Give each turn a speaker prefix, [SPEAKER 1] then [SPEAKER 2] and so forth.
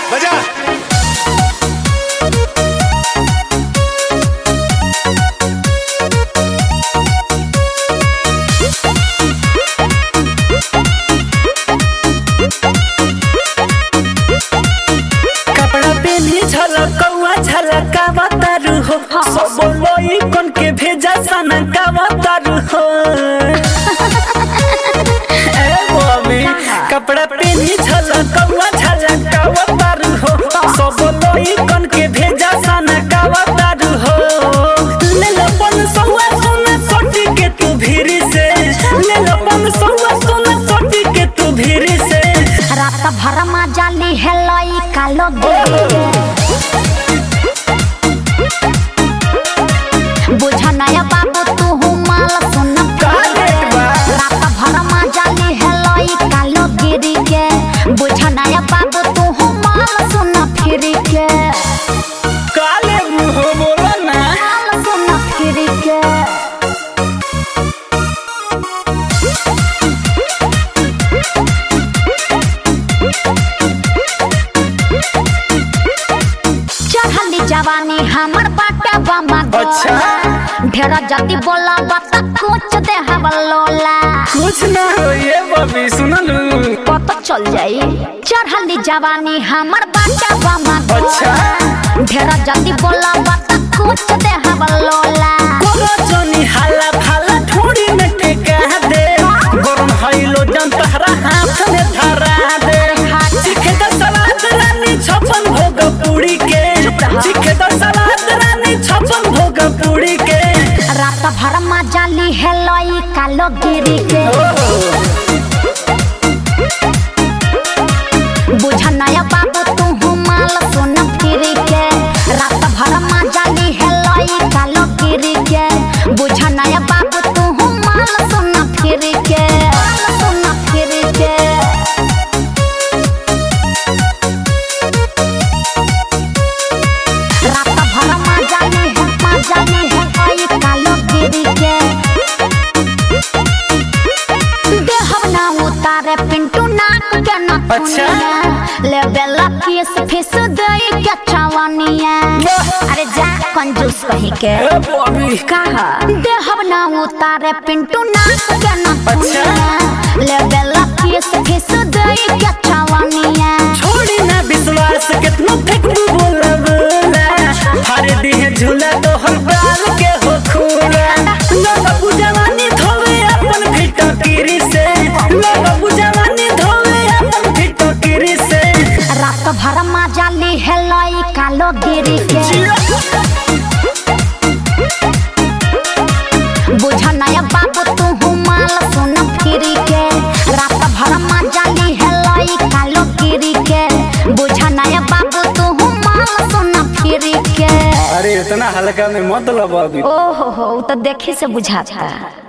[SPEAKER 1] बजा
[SPEAKER 2] कपड़ा पेनी झलकौआ झलकावा तारू हो सब लोई कन के भेजा सनकावा तारू हो ए मम्मी कपड़ा पेनी झलकौआ झलकावा तारू हो सब लोई कन के भेजा सनकावा तारू हो ले लो पन सौआ सोना सोटी के तू भीरी से ले लो पन सौआ सोना सोटी के तू भीरी से
[SPEAKER 3] रात भर मजा ली है लई कालो गे बुझ नया बाबू तू माल सुन
[SPEAKER 2] का रेट बा?
[SPEAKER 3] रात भर मजा ली है लई कालो गिरी के बुझ नया बाबू तू माल सुन फिर के
[SPEAKER 2] काले मुंह बोला ना
[SPEAKER 3] माल सुन फिर के चढ़ली जवानी हमर बाटे बमा
[SPEAKER 2] अच्छा।
[SPEAKER 3] ढेर जल्दी बोला बता कुछ दे हवा लोला
[SPEAKER 2] कुछ ना हो ये बबी सुनलू
[SPEAKER 3] पता चल जाई चढ़ली जवानी हमर बाटे बमा
[SPEAKER 2] अच्छा।
[SPEAKER 3] ढेर जल्दी बोला बता कुछ दे हवा लोला
[SPEAKER 2] कोनो जनी हाला भाला ठोड़ी में टेका दे गरम हईलो जन तहरा हाथ में धरा दे चिखे द सलाद रानी छपन भोग पूरी के चिखे द सलाद रानी छपन भोग पूरी के
[SPEAKER 3] रात भर मजा ली है लई कालो गिरी के बुझ नया बाबू तू माल सुन फिर के रात भर मजा ली है लई कालो गिरी के बुझ नया बाबू तू माल सुन फिर के माल सुन फिर के रात भर मजा ली है मजा ली है लई कालो गिरी के देहब ना उतारे पिंटू नाक के नथुनिया ले बेला फीस फीस दई के चवनिया अरे जा कंजूस कहीं के
[SPEAKER 2] ए बबी
[SPEAKER 3] कहा देहब ना उतारे पिंटू नाक के नथुनिया ले बेला फीस फीस दई के चवनिया
[SPEAKER 2] छोड़ी ना विश्वास कितनो फेंकबू बोला बोला हर दिह झूला तो हर बाल के हो खूला लोग बुझवानी धोवे अपन फिटो किरी से लोग बुझवानी धोवे अपन फिटो किरी से
[SPEAKER 3] रात भर मजा ली है लई कालो गिरी के बुझ नया बाबू तू माल सुन फिर के रात भर मजा ली है लई कालो गिरी के बुझ नया बाबू तू माल सुन फिर के
[SPEAKER 2] अरे इतना हल्का में मत लो बबी
[SPEAKER 3] ओहो हो उ तो देखी से बुझाता